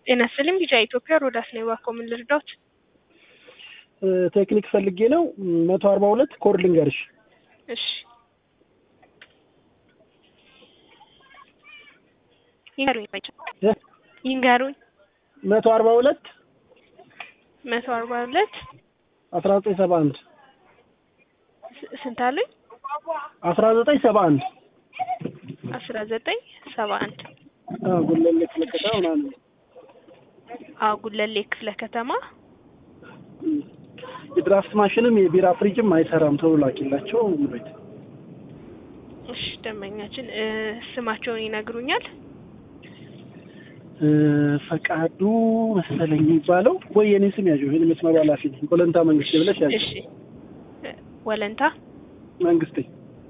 ጤና ይስጥልኝ ቢጫ ኢትዮጵያ ሮዳስ ነው እባክዎ ምን ልርዳዎት? ቴክኒክ ፈልጌ ነው። መቶ አርባ ሁለት ኮድ ልንገርሽ። እሺ ይንገሩኝ ባይቻ እ? ይንገሩኝ። መቶ አርባ ሁለት መቶ አርባ ሁለት አስራ ዘጠኝ ሰባ አንድ ስ- ስንት አሉኝ? አስራ ዘጠኝ ሰባ አንድ አስራ ዘጠኝ ሰባ አንድ ጉለሌ ክፍለ ከተማ ምናምን አዎ ጉለሌ ክፍለ ከተማ እም። የድራፍት ማሽንም የቢራ ፍሪጅም አይሰራም ተብሎ ላኪላቸው ቤት እሺ ደንበኛችን እ፣ ስማቸውን ይነግሩኛል? እ፣ ፈቃዱ መሰለኝ የሚባለው ወይ የኔ ስም ያዥው ይህን መስመሩ ኃላፊ ነኝ ኮለንታ መንግስቴ ብለሽ ያዥ እሺ እ፣ ወለንታ መንግስቴ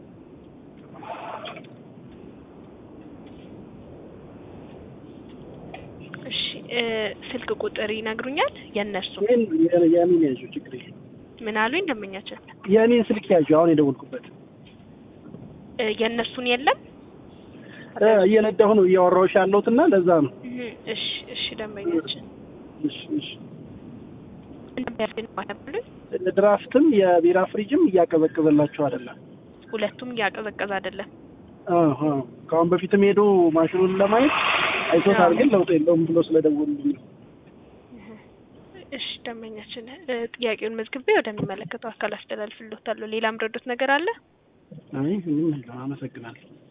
እሺ እ፣ ስልክ ቁጥር ይነግሩኛል? የእነሱ ይህን የኔን ያዥው ችግር የለም ምን አሉኝ ደንበኛችን? የኔን ስልክ ያዥው አሁን የደወልኩበት እ፣ የእነሱን የለም? እ፣ እየነዳሁ ነው እያወራሁሽ ያለሁት እና ለዛ ነው እህ፣ እሺ እሺ ደንበኛችን እሺ እሺ እንደሚያስገኝ ድራፍትም የቢራ ፍሪጅም እያቀዘቀዘላቸው አይደለም። ሁለቱም እያቀዘቀዘ አይደለም። አዎ አዎ። ከአሁን በፊትም ሄዶ ማሽኑን ለማየት አይቶታል፣ ግን ለውጥ የለውም ብሎ ስለደወሉልኝ ነው። እሺ ደንበኛችን እ፣ ጥያቄውን መዝግቤ ወደሚመለከተው አካል አስተላልፍልዎታለሁ። ሌላ ምረዶት ነገር አለ? አይ ምንም የለም። አመሰግናለሁ።